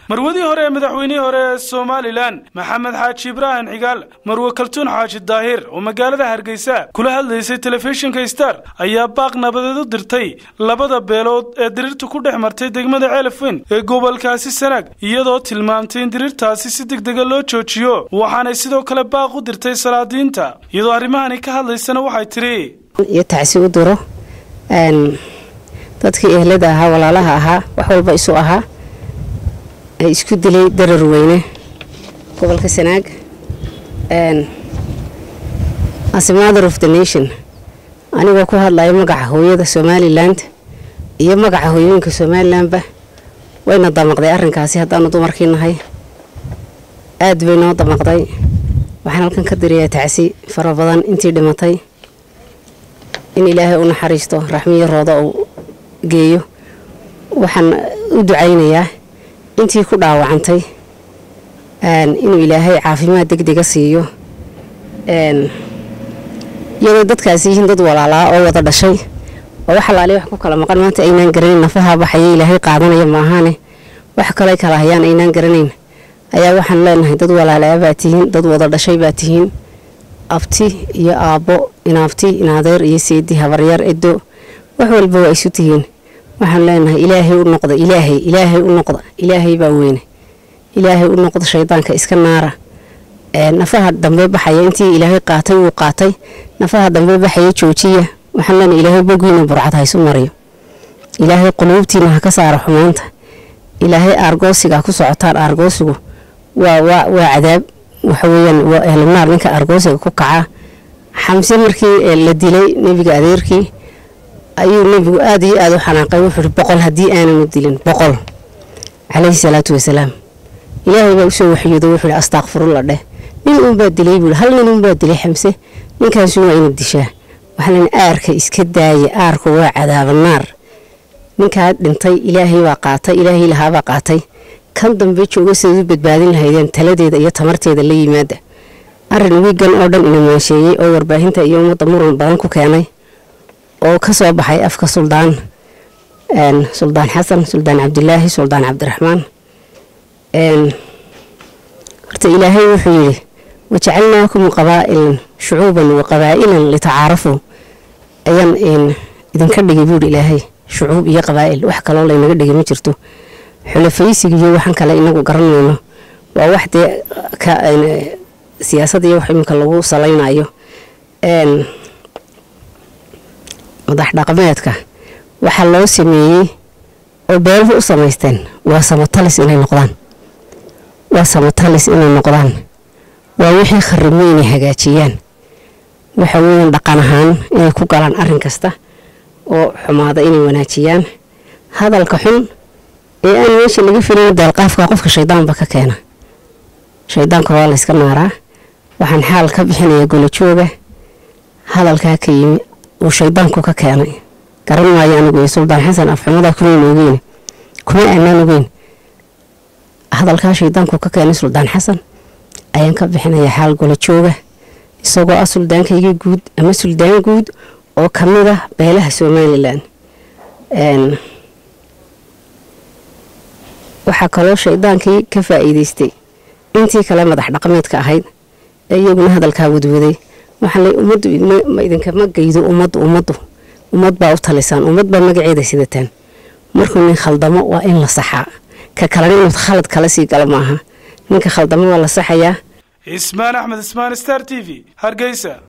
marwadii hore ee madaxweynihii hore ee somalilan maxamed xaaji ibraahim cigaal marwe kaltuun xaaji daahir oo magaalada hargeysa kula hadlaysay telefishinka star ayaa baaq nabadeed u dirtay labada beelood ee diriirtu ku dhex martay degmada ceelafweyn ee gobolkaasi sanaag iyadoo tilmaamtay in diriirtaasi si degdega loo joojiyo waxaanay sidoo kale baaq u dirtay salaadiinta iyadoo arrimahani ka hadlaysana waxay tidhi iyo tacsi u diro dadkii ehlada ahaa walaalaha ahaa wax walba isu ahaa ay isku dilay darar weyne gobolka sanaag as a mother of the nation anigoo ku hadlayo magaca hooyada somaliland iyo magaca hooyooyinka somalilandba wayna damaqday arrinkaasi haddaanu dumarkii nahay aada bay noo damaqday waxaan halkan ka dirayaa tacsi fara badan intii dhimatay in ilaahay u naxariisto raxmiyo rooda uu geeyo waxaan u ducaynayaa intii ku dhaawacantay inuu ilaahay caafimaad degdega siiyo iyadoo dadkaasi yihiin dad walaalaa oo wada dhashay oo wax alaali wax ku kala maqan maanta aynaan garanayn nafaha baxaya ilaahay qaadanaya maahaane wax kale kala hayaan aynaan garanayn ayaa waxaan leenahay dad walaalaa baa tihiin dad wada dhashay baa tihiin abti iyo aabbo inaabti inaadeer iyo seedi habaryar edo wax walba waa isu tihiin waxaan leenahay ilaahay u noqda ilaahay ilaahay u noqda ilaahay baa weyne ilaahay u noqda shaydaanka iska naara nafaha dambe baxaya intii ilaahay qaatay wuu qaatay nafaha dambe baxaya joojiya waxaan leenahay ilaahay bogiina burcad haysu mariyo ilaahay quluubtiina ha ka saara xumaanta ilaahay aargoosiga ku socotaan aargoosigu waa waa waa cadaab waxa weeyaan waa ehlanaar ninka aargoosiga ku kaca xamse markii la dilay nebiga adeerkii ayuu nebigu aada iyo aada u xanaaqay wuxuuhi boqol haddii aananu dilin boqol calayhi salaatu wasalaam ilaahay baa usoo waxyooda wuxuuhi astaaqfirulla dheh nin uunbaa dilay buui hal nin uunbaa dilay xamse ninkaasu waa ina dishaa waxaan aarka iska daaya aarku waa cadaabanaar ninkaa dhintay ilaahay baa qaatay ilaahay lahaabaa qaatay kan dambe jooga sidaad u badbaadin lahaydeen taladeeda iyo tamarteeda la yimaada arin wiigan oo dhan ina maansheeyey oo warbaahinta iyo ummadda muran badan ku keenay oo ka soo baxay afka suldaan suldaan xasan suldaan cabdilaahi suldaan cabdiraxmaan horta ilaahay wuxuu yidhi wajacalnaakum qabaa'ilan shucuuban wa qabaa'ilan litacaarafuu ayaan idinka dhigay buuhi ilaahay shucuub iyo qabaa'il wax kaloo laynaga dhigay ma jirto xulafaysiga iyo waxaan kale inagu garanayno waa wax dee siyaasad iyo wax iminka lagu salaynayo madax dhaqameedka waxaa loo sameeyey oo beeluhu u samaysteen waa samatalis inay noqdaan waa samatalis inay noqdaan waa wixii kharimo inay hagaajiyaan waxa weeyaan dhaqan ahaan inay ku galaan arrin kasta oo xumaada inay wanaajiyaan hadalka xun ee aan meesha laga filin deelqaafka qofka shaydaanba ka keena shaydaanka waa layska naaraa waxaan xaal ka bixinayaa golojooga hadalkaa ka yimi uu shaydaanku ka keenay garan maayo anigu suldaan xasan afxumadaa kumayn ogeyn kuma aanaan ogeyn hadalkaa shaydaanku ka keenay suldaan xasan ayaan ka bixinayaa xaal golojooga isagoo ah suldaankayga guud ama suldaan guud oo ka mid ah beelaha somalilan waxaa kaloo shaydaankii ka faa'iidaystay intii kale madax dhaqameedka ahayd ee iyaguna hadalkaa wadwaday waxaa lay ummaddu idinkama geydo ummaddu ummaddu ummad baa u talisaan ummad baa magaceeda sidataan markuu nin khaldamo waa in la saxaa ka kalena inuu khalad kala sii galo maaha ninka khaldamo waa la saxayaa ismaan axmed ismaan star t v hargeysa